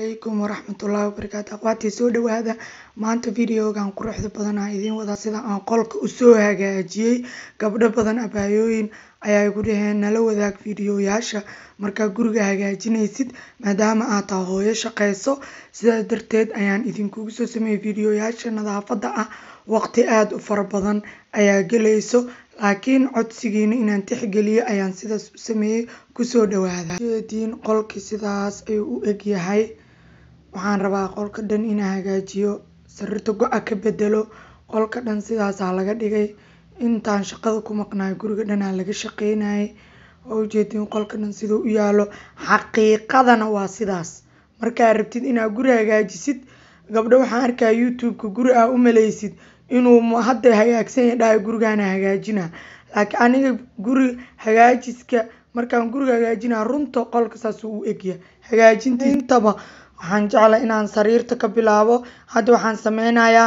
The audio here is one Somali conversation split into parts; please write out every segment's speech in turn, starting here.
calaykum waraxmatullaahi wabarakaatu aqwaati soo dhawaada maanta videogan quruxda badan aan idiin wadaa sida aan qolka usoo hagaajiyey gabdho badan abaayooyin ayaa igu dhaheen nala wadaag fiidiyoyaasha markaa guriga hagaajinaysid maadaama aad tahay hooyo shaqayso sidaas darteed ayaan idinkugu soo sameeyey fiidiyoyaasha nadaafadda ah waqti aada u fara badan ayaa gelayso laakiin codsigiina inaan tixgeliyo ayaan sidaas u sameeyey kusoo dhawaada jeediin qolkii sidaas ayuu u egyahay waxaan rabaa qolka dhan inaan hagaajiyo sariirta go-a ka bedelo qolka dhan sidaasaa laga dhigay intaan shaqada ku maqnaay guriga dhanaa laga shaqeynayay oo ujeediin qolka dhan siduu u yaalo xaqiiqadana waa sidaas markaa rabtid inaad guri hagaajisid gabdho waxaan arkaa youtube-ka guri aa u maleysid inuu hadda hagaagsan yahay dhahay gurigaana hagaajina laakiin aniga guri hagaajiska markaan guriga hagaajinaa runta qolka saas u egya hagaajinta intaba waxaan jeclay inaan sariirta ka bilaabo hadda waxaan sameynayaa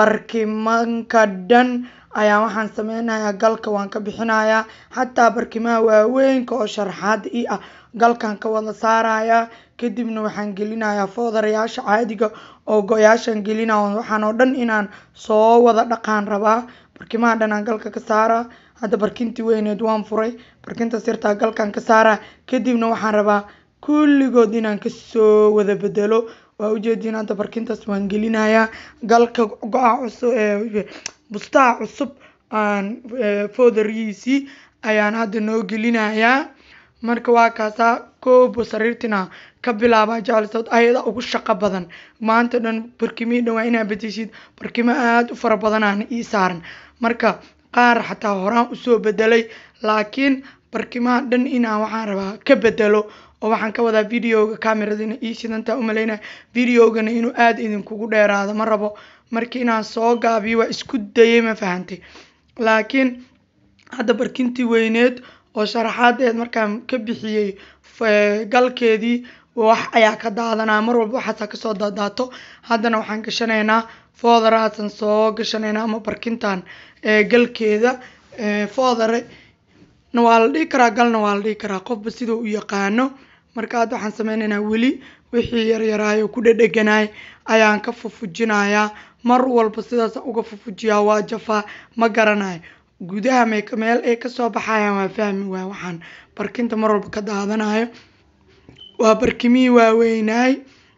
barkimanka dhan ayaa waxaan sameynayaa galka waan ka bixinayaa xataa barkimaha waaweynka oo sharaxaada ii ah galkan ka wada saarayaa kadibna waxaan gelinayaa foodarayaasha caadiga oo go-yaashan gelinaya waxaan oo dhan inaan soo wada dhaqaan rabaa barkimaha dhan aan galka ka saaraa hadda barkintii weyneed waan furay barkinta sirtaa galkan ka saaraa kadibna waxaan rabaa kulligood inaan kasoo wada bedelo waa ujeediin hadda barkintaas waan gelinayaa galka go-a cusub ee bustaha cusub aan foodarihiisii ayaan hadda noo gelinayaa marka waa kaasaa koobo sariirtina ka bilaaba jeclisad ayada ugu shaqo badan maanta dhan barkimihii dhan waa inaa bedeshid barkimo aada u fara badanaana ii saaran marka qaar xataa horaan usoo bedelay laakiin barkimaha dhan inaan waxaan rabaa ka bedelo oo waxaan ka wadaa videoga cameradina ii shidantaa umaleynaya videogana inuu aada idinkugu dheeraado ma rabo markii inaan soo gaabiyo waa isku dayay ma fahantay laakiin hadda barkintii weyneed oo sharaxaadeed markaan ka bixiyey galkeedii wax ayaa ka daadanaya mar walba waxaasaa kasoo daadaato haddana waxaan gashanaynaa foodarahaasaan soo gashanaynaa ama barkintan galkeeda foodare na waa la dhihi karaa galna waa la dhihi karaa qofba siduu u yaqaano marka hadda waxaan sameynaynaa weli wixii yaryaraayo ku dhedheganay ayaan ka fufujinayaa mar walba sidaas uga fufujiyaa waa jafaa ma garanayo gudaha meel ay kasoo baxayaan waa fahmi waay waxaan barkinta mar walba ka daadanayo waa barkimihii waaweynaay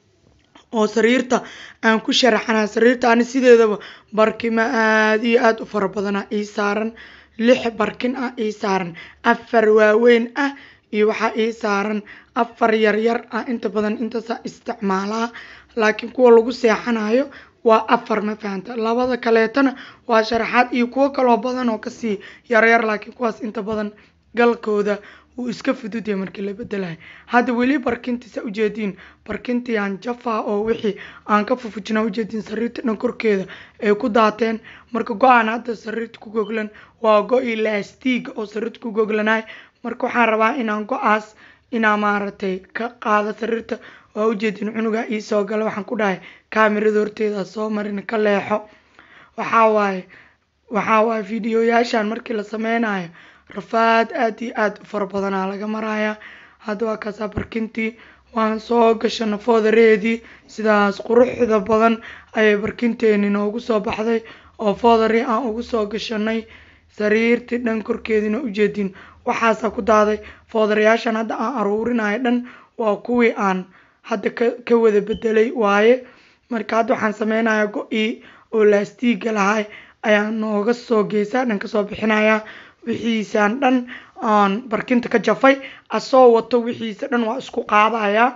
oo sariirta aan ku sharaxanay sariirta ani sideedaba barkimo aada iyo aada u fara badana ii saaran lix barkin ah ii saaran afar waaweyn ah iyo waxaa ii saaran afar yaryar ah inta badan intaasaa isticmaalaa laakiin kuwa lagu seexanayo waa afar ma fahanta labada kaleetana waa sharaxaad iyo kuwo kaloo badan oo kasii yaryar laakiin kuwaas inta badan galkooda wuu iska fududyahay markii la bedelayo hadda weli barkintiisa ujeediin barkintii aan jafaa oo wixii aan ka fufujinaa ujeediin sariirta dhan korkeeda ay ku daateen marka go-aan hadda sariirta ku goglan waa go-ii laastiga oo sariirta ku goglanay marka waxaan rabaa inaan go-aas inaa maaragtay ka qaado sariirta waa ujeediin cunuga iisoo gala waxaan ku dhahay kaamirada horteeda soo marin ka leexo waxaa waaye waxaa waaye fiidiyoyaashan markii la sameynayo rafaad aada iyo aada u fara badanaa laga maraya hadda waa kaasaa barkintii waan soo gashana foodareedii sidaas quruxda badan ayay barkinteeni noogu soo baxday oo foodari aan ugu soo gashanay sariirtii dhan korkeediina ujeedin waxaasaa ku daaday foodarayaashan hadda aan aruurinayo dhan waa kuwii aan hadda ka ka wada bedelay waaye marka hadda waxaan sameynayaa go-ii oo laastiiga lahay ayaan nooga soo geysaa dhan kasoo bixinayaa wixiisaan dhan aan barkinta ka jafay asoo wato wixiisa dhan waa isku qaadayaa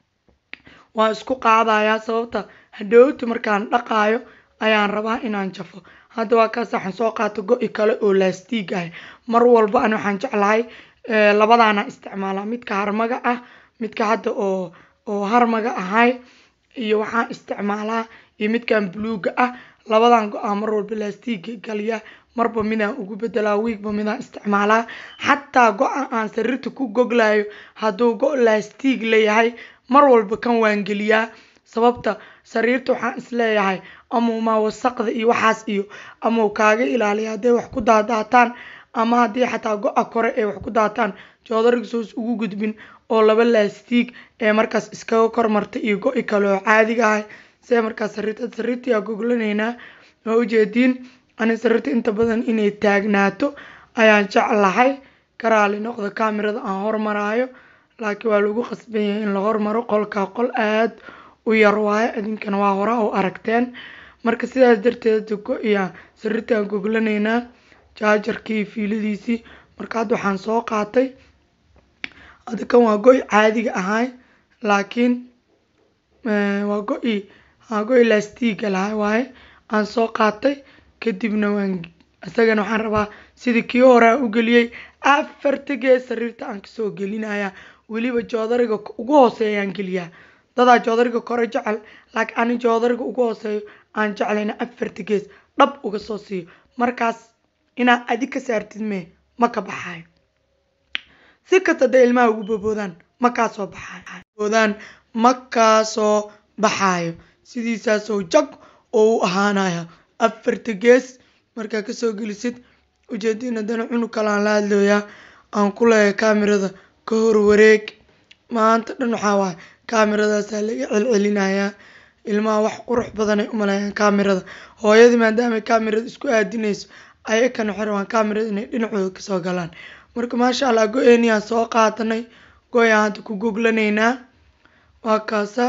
waa isku qaadayaa sababta hadhowta markaan dhaqaayo ayaan rabaa inaan jafo hadda waa kaas waxaan soo qaata go-i kale oo laastiig ah mar walba ani waxaan jeclahay labadaana isticmaalaa midka harmaga ah midka hadda oo oo harmaga ahay iyo waxaan isticmaalaa iyo midkan buluuga ah labadan go-aa mar walba laastiiga galiya marba midaan ugu bedelaa wiigba midaan isticmaalaa xataa go-a aan sariirta ku goglayo hadduu go- laastiig leeyahay mar walba kan waan geliyaa sababta sariirta waxaan isleeyahay amaumaa wasaqda iyo waxaas iyo amau kaaga ilaaliya hadday wax ku daadaataan ama haddii xataa go-a kore ay wax ku daataan joodariga soos ugu gudbin oo laba laastiig ee markaas iskaga kormartay iyo go-i kale oo caadiga ah see markaas sariirta sariirtii aa goglanaynaa waa ujeediin ani sariirta inta badan inay taagnaato ayaan jeclahay karaali noqda kamirada aan hormaraayo laakiin waa lagu qasban yahay in la hormaro qolkaa qol aad u yar waayo idinkana waa hora u aragteen marka sidaas darteed go-iya sariirta aan goglanaynaa jaajarkii fiiladiisii marka hadda waxaan soo qaatay hadda kan waa go-i caadiga ahay laakiin waa go-i waa go-i laastiiga lahay waaye aan soo qaatay kadibna waan isagana waxaan rabaa sidii kii hore aan u geliyey afarta gees sariirta aan kasoo gelinaya weliba joodariga ugu hooseeyaan geliyaa dadaa joodariga kore jecel laakiin ani joodariga ugu hooseeyo aan jeclayna afarta gees dhab uga soo siiyo markaas inaad adi ka saartid mee ma ka baxayo si kasta hadday ilmaha ugu boboodaan ma kaa soo baxayo boodaan ma kaa soo baxaayo sidiisaasoo jag oo u ahaanaya afarta gees markaa kasoo gelisid ujeediin haddana cunug kale aan la hadlooyaa aan ku leeyahay kaamirada ka hor wareeg maanta dhan waxaa waaye kaamiradaasaa laga celcelinayaa ilmaha wax qurux badanay u maleeyaan kaamirada hooyadii maadaamay kaamirada isku aadinayso ayakana waxay rabaan kaamirada inay dhinacooda kasoo galaan marka maasha allah go-eeni aan soo qaadanay go-yaan hadda ku goglanaynaa waa kaasa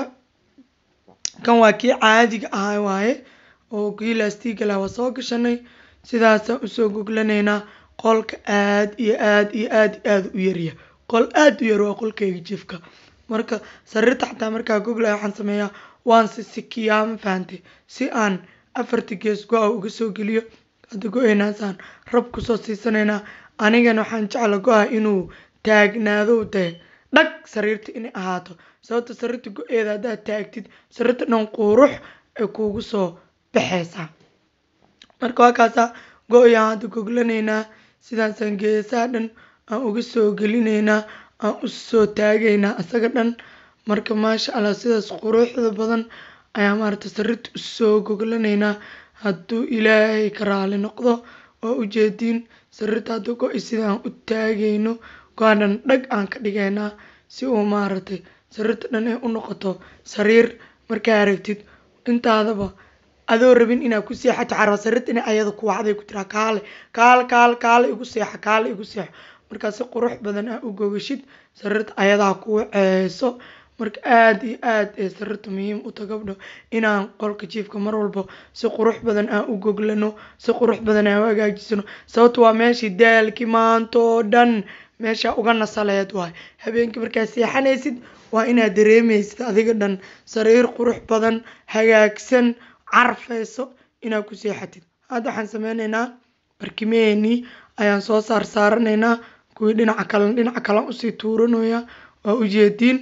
kan waa kii caadiga ahaa waaye oo kii laastiga lah waa soo gashanay sidaasaan usoo goglanaynaa qolka aad iyo aad iyo aad iyo aad u yarya qol aad u yar waa qolkayga jiifka marka sariirta xataa markaa goglaya waxaan sameeyaa waan sisikiyaa ma fahantay si aan afarta gees go-a uga soo geliyo hadda go-eynaasaan rab kusoo siisanaynaa anigana waxaan jecla go-a inuu taagnaado dee dhag sariirta inay ahaato sababta sariirta go-eeda haddaad taagtid sariirta dhan quurux ay kuugu soo baxaysaa marka waa kaasaa go-yaan hadda goglanaynaa sidaasaan geesaha dhan aan uga soo gelinaynaa aan usoo taagaynaa isaga dhan marka maasha allah sidaas quruxda badan ayaa maaragta sariirta usoo goglanaynaa hadduu ilaahay ka raali noqdo oo ujeediin sariirta hadda go-i sidaan u taagayno go-aan dhan dhag aan ka dhigaynaa si uu maaragtay sariirta dhan ay u noqoto sariir markaa aragtid intaadaba adoo rabin inaad ku seexato caraba sariirta ina ayada ku wacday ku tiraa kaale kaale kaale kaale igu seexa kaale igu seexo markaa si qurux badan aa u gogashid sariirta ayadaa ku waceyso marka aad iyo aad ee sariirta muhiim u ta gabdho inaan qolka jiifka mar walba si qurux badan aan u goglano si qurux badan aan u hagaajisano sababto waa meeshii daalkii maanta oo dhan meesha uga nasaleed waay habeenkii markaa seexanaysid waa inaad dareemaysid adiga dhan sariir qurux badan hagaagsan carfayso inaad ku seexatid hadda waxaan sameynaynaa barkimeheenii ayaan soo saar saaranaynaa kuwii dhinaca kale dhinaca kalean usii tuuranaya waa ujeediin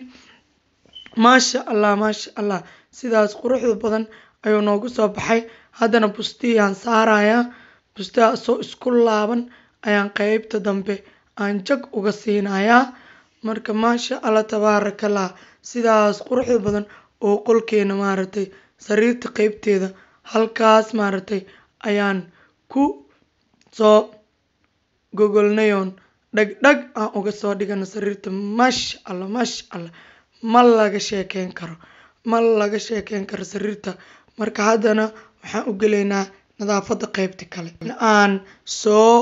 maasha allah maasha allah sidaas quruxda badan ayuu noogu soo baxay haddana bustiyaan saarayaa bustiha soo isku laaban ayaan qeybta dambe aan jag uga siinayaa marka maasha allah tabaarakallah sidaas quruxda badan oo qolkeena maaragtay sariirta qeybteeda halkaas maaragtay ayaan ku soo gogolnayoon dhag dhag aan uga soo dhigano sariirta maasha allah maasha allah ma laga sheekeyn karo ma laga sheekeyn karo sariirta marka haddana waxaan u gelaynaa nadaafadda qeybta kale aan soo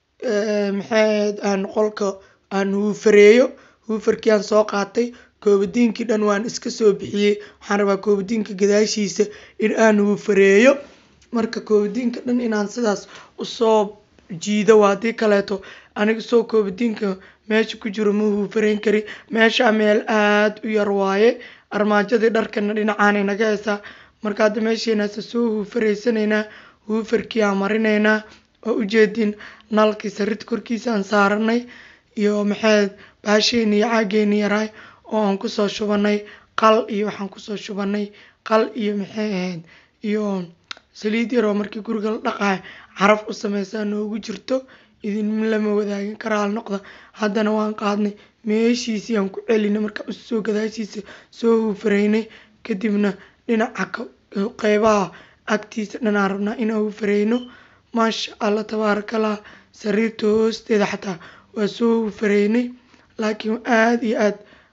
maxay aan qolka aan huufareeyo huufarkii aan soo qaatay koobadiinkii dhan waan iska soo bixiyey waxaan rabaa koobadiinka gadaashiisa in aan huufareeyo marka koobadiinka dhan inaan sidaas usoo jiido waa haddii kaleeto aniga soo koobadiinka meesha ku jiro ma huufareyn kari meesha meel aad u yar waaye armaajadii dharkana dhinacaanay naga haysaa marka hadda meesheenaasa soo huufareysanaynaa huufarkii aan marinaynaa oo ujeedin nalkii sariirta korkiisa aan saaranay iyo maxay baasheeni iyo caageeni yaraay oo aan kusoo shubanay qal iyo waxaan kusoo shubanay qal iyo maxay ahayd iyo saliid yaroo markii guriga la dhaqaay caraf u sameysaa noogu jirto idin lama wadaagin karaal noqda haddana waan qaadnay meeshiisii aan ku celinay markaa usoo gadaashiisa soo huufareynay kadibna dhinaca qeybaha agtiisa dhan aan rabnaa inaan huufareyno maasha allah tabaarakallah sariirta hoosteeda xataa waa soo huufareynay laakiin aad iyo aad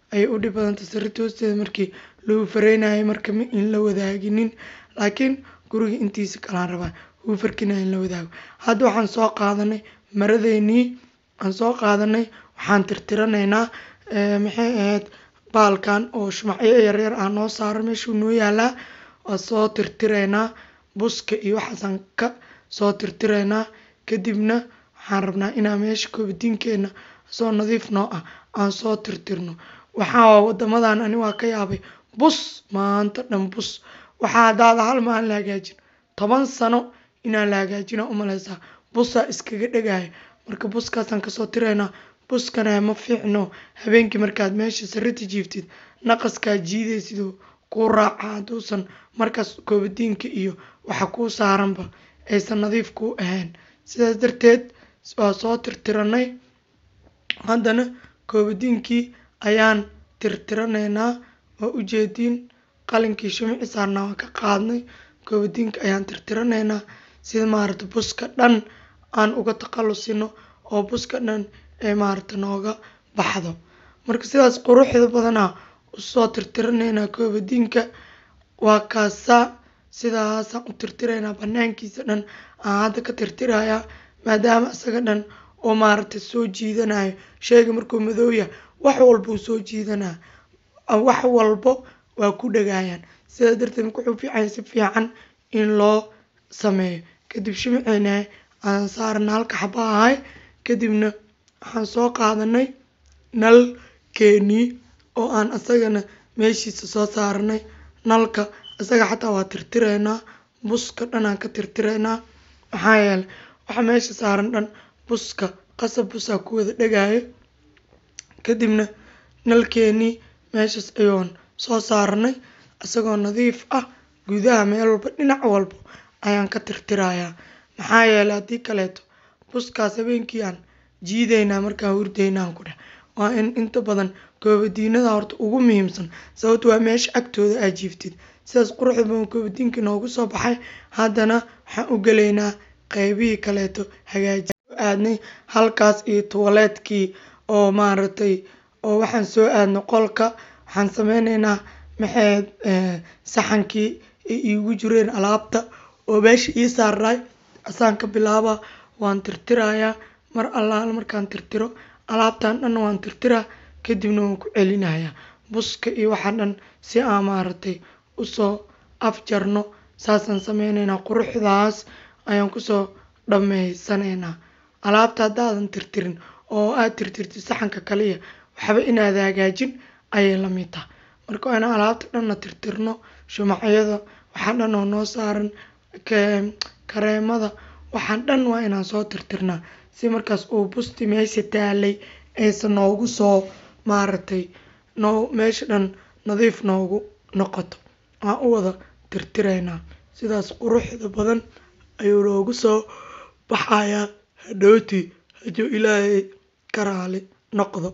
ayay u dhib badantay sariirta hoosteeda markii lagu fareynayo marka ma in la wadaaginin laakiin guriga intiisa kalaan rabaa huufarkina in la wadaago hadda waxaan soo qaadanay maradeynii aan soo qaadanay waxaan tirtiranaynaa maxay ahayd baalkan oo shumacyo yaryar ah noo saaran meeshuu noo yaalaa waa soo tirtiraynaa buska iyo waxaasaan ka soo tirtiraynaa kadibna waxaan rabnaa inaan meesha koobadiinkeena soo nadiif noo ah aan soo tirtirno waxaa wadamadan ani waa ka yaabay bus maanta dhan bus waxaa hadaada hal maalin la hagaajin toban sano inaan la hagaajina umaleysaa busaa iskaga dhegaya marka buskaasaan kasoo tiraynaa buskana ma fiicno habeenkii markaad meesha sarita jiiftid naqaskaa jiidaysid oo kuu raaca hadduusan markaas koobadiinka iyo waxa kuu saaranba aysan nadiif kuu ahayn sidaas darteed waa soo tirtiranay haddana koobadiinkii ayaan tirtiranaynaa waa ujeediin qalinkii shumici saarnaa waan ka qaadnay koobadiinka ayaan tirtiranaynaa sida maarata buska dhan aan uga takhalusino oo buska dhan ee maarata nooga baxdo marka sidaas quruxda badanaa usoo tirtiranaynaa koobadiinka waa kaasaa sidaasaan u tirtiraynaa banaankiisa dhan aan hadda ka tirtirayaa maadaama isaga dhan oo maaragtay soo jiidanayo sheyga markuu madow yahay wax walbuu soo jiidanaa wax walbo waa ku dhagayaan sidaa darteed marka wuxuu fiicanya si fiican in loo sameeyo kadib shimceena aan saarana halka xaba ahay kadibna waxaan soo qaadanay nalkeenii oo aan isagana meeshiisa soo saaranay nalka isaga xataa waa tirtiraynaa buska dhan aan ka tirtiraynaa maxaa yeelay waxa meesha saaran dhan buska qasab busaa ku wada dhagaayo kadibna nalkeenii meeshaas ayoon soo saaranay isagoo nadiif ah gudaha meel walba dhinac walba ayaan ka tirtirayaa maxaa yeelay haddii kaleeto buskaas habeenkii aan jiidaynaa markaan hurdaynaan ku dheh waa in inta badan koobadiinada horta ugu muhiimsan sababto waa meesha agtooda aad jiiftid sidaas quruxda badan koobadiinka noogu soo baxay haddana waxaan u gelaynaa qeybihii kaleeto hagaaji aadnay halkaas iyo tuwaleedkii oo maaragtay oo waxaan soo aadnay qolka waxaan sameyneynaa maxayd saxankii ay iigu jireen alaabta oo meesha ii saarnaay asaan ka bilaaba waan tirtirayaa mar allaala markaan tirtiro alaabtan dhan waan tirtiraa kadibna waan ku celinayaa buska iyo waxaa dhan si aan maaragtay usoo afjarno saasaan sameyneynaa quruxdaas ayaan kusoo dhammaysanaynaa alaabta haddaadan tirtirin oo aad tirtirtid saxanka kaliya waxba inaad hagaajin ayay la mid tahay marka waa inaan alaabta dhanna tirtirno shumacyada waxaa dhan oo noo saaran kareemada waxaan dhan waa inaan soo tirtirnaa si markaas uu busti meesha taalay aysan noogu soo maaragtay noo meesha dhan nadiif noogu noqoto waan u wada tirtiraynaa sidaas quruxda badan ayuu noogu soo baxayaa hadhowtii hadduu ilaahay ka raali noqdo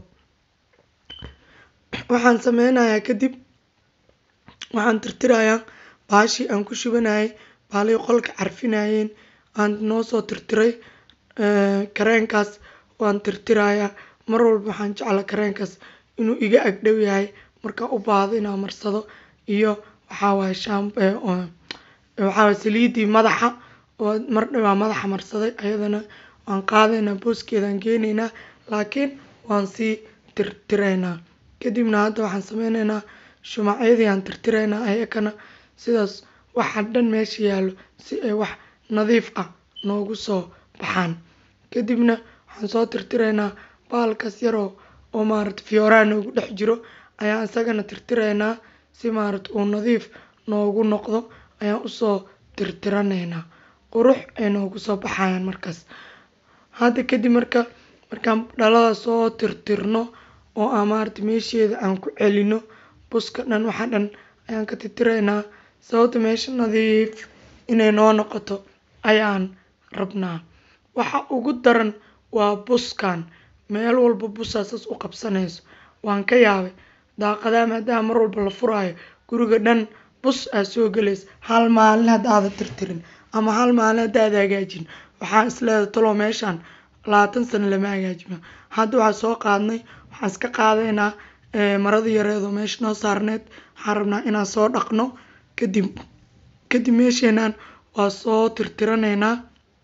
waxaan sameynayaa kadib waxaan tirtirayaa baashii aan ku shubanayay baalihii qolka carfinayeen aan noo soo tirtiray kareenkaas waan tirtirayaa mar walba waxaan jeclaa kareenkaas inuu iga agdhow yahay markaan u baahdo inaan marsado iyo waxaa waaye shaam waxaa waaye saliidii madaxa oo mar dhawaa madaxa marsaday ayadana waan qaadaynaa booskeedaan geenaynaa laakiin waan sii tirtiraynaa kadibna hadda waxaan sameyneynaa shumacyadii aan tirtiraynaa ayakana sidaas waxa dhan meesha yaallo si ay wax nadiif ah noogu soo baxaan kadibna waxaan soo tirtiraynaa baalkaas yaroo oo maaragta fiyooraha noogu dhex jiro ayaan isagana tirtiraynaa si maaragta uu nadiif noogu noqdo ayaan usoo tirtiranaynaa qurux ay noogu soo baxayaan markaas hadda kadib marka markaan dhalada soo tirtirno oo aan maaragta meesheeda aan ku celino buska dhan waxa dhan ayaan ka tirtiraynaa sababta meesha nadiif inay noo noqoto ayaan rabnaa waxa ugu daran waa buskan meel walba busaa saas u qabsanayso waan ka yaabay daaqadaha maadaama mar walba la furaayo guriga dhan bus aa soo gelaysa hal maalin haddaada tirtirin ama hal maalin haddaada hagaajin waxaan isleedahay talow meeshaan labaatan sano lama hagaajino hadda waxaa soo qaadnay waxaan iska qaadaynaa maradii yareedoo meesha noo saarneed waxaan rabnaa inaan soo dhaqno kadib kadib meesheenan waa soo tirtiraneynaa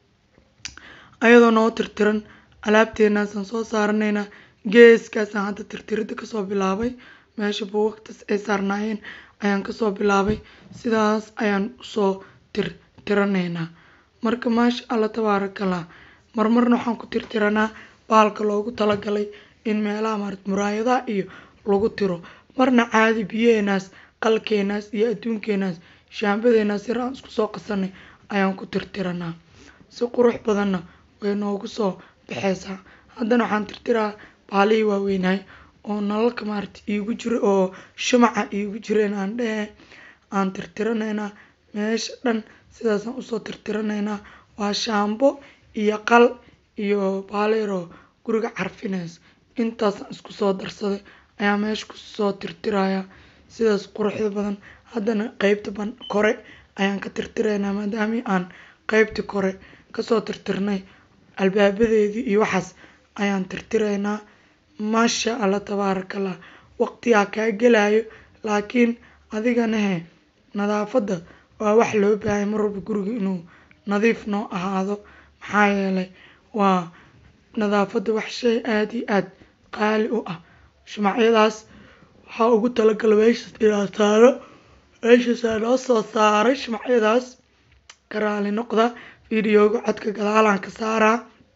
ayadoo noo tirtiran alaabteenaasaan soo saaraneynaa geeskaasaan hadda tirtirida kasoo bilaabay meesha buugagtaas ay saarnaayeen ayaan kasoo bilaabay sidaas ayaan usoo tirtiraneynaa marka maasha allah tabaarakallah marmarna waxaan ku tirtiranaa bahalka loogu talagalay in meelaha maarata muraayadaha iyo lagu tiro marna caadi biyaheenaas qalkeenaas iyo adduunkeenaas shaambadeenaas yar aan isku soo qasanay ayaan ku tirtiranaa si qurux badanna way noogu soo baxeysaa haddana waxaan tirtiraa bahalihii waaweynaay oo nalalka maarata iigu jira oo shumaca iigu jireen aan dhehe aan tirtiraneynaa meesha dhan sidaasaan usoo tirtiraneynaa waa shaambo iyo qal iyo bahalo yar oo guriga carfineyso intaasaan isku soo darsaday ayaa meesha kusoo tirtirayaa sidaas quruxda badan haddana qeybta kore ayaan ka tirtireynaa maadaama aan qeybtii kore kasoo tirtirnay albaabadeedii iyo waxaas ayaan tirtireynaa maasha allah tabaarakallah waqtigaa kaa gelayo laakiin adigana he nadaafadda waa wax loo baahay mar walba guriga inuu nadiif noo ahaado maxaa yeelay waa nadaafadda wax shay aada iyo aada qaali u ah shumacyadaas waxaa ugu talagalay meeshaas inaan saaro meeshaasaa noo soo saaray shumacyadaas ka raali noqda videoga codka gadaalaan ka saaraa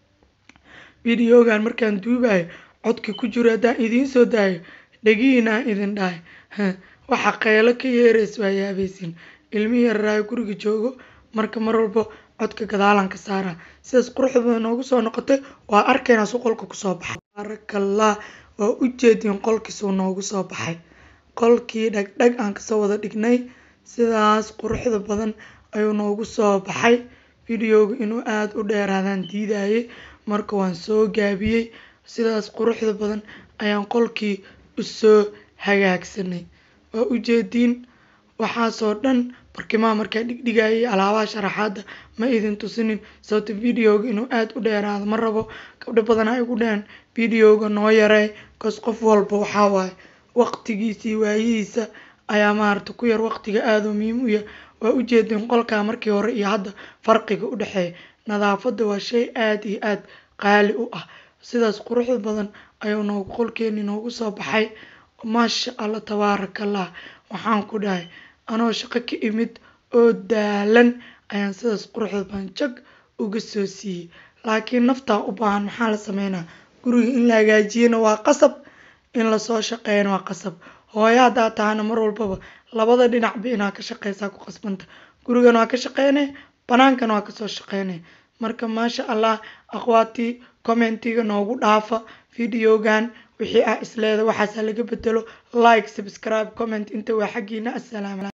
videogan markaan duubayo codka ku jiro haddaan idiin soo daayo dhegihiina aan idin dhahay waxa qeylo ka yeeraysa waa yaabaysin ilmihii yararaayo guriga joogo marka mar walba codka gadaalaan ka saaraa sidaas quruxda badan noogu soo noqotay waa arkaynaa suu qolka kusoo baxay baarakallah waa ujeediin qolkiisuu noogu soo baxay qolkii dhagdhag aan kasoo wada dhignay sidaas quruxda badan ayuu noogu soo baxay videoga inuu aada u dheeraadaan diidayay marka waan soo gaabiyey sidaas quruxda badan ayaan qolkii usoo hagaagsanay waa ujeediin waxaasoo dhan barkimaha markaa dhigdhigayay alaabaha sharaxaadda ma idin tusinin sababta videoga inuu aada u dheeraado ma rabo gabdho badan ay ugu dheheen videoga noo yarey cause qof walba waxaa waaye waqtigiisii waayihiisa ayaa maarata ku yar waqtiga aada u muhiim u yahay waa ujeedin qolkaa markii hore iyo hadda farqiga u dhexeeya nadaafadda waa shay aada iyo aada qaali u ah sidaas quruxda badan ayuu noogu qolkeeni noogu soo baxay maasha allah tabaarakallah waxaan ku dhahay anoo shaqo ka imid oo daalan ayaan sidaas quruxda badan jag uga soo siiyey laakiin naftaa u baahan maxaa la sameynaa guriga in la hagaajiyana waa qasab in lasoo shaqeeyana waa qasab hooyo haddaa tahana mar walbaba labada dhinacba inaa ka shaqeysaa ku qasbanta gurigana waa ka shaqeynay banaankana waa kasoo shaqeynay marka maasha allah akhwaatii commentiga noogu dhaafa videogan wixii ah isleeda waxaasa laga bedelo like subscribe comment inta waa xaggiina assalaam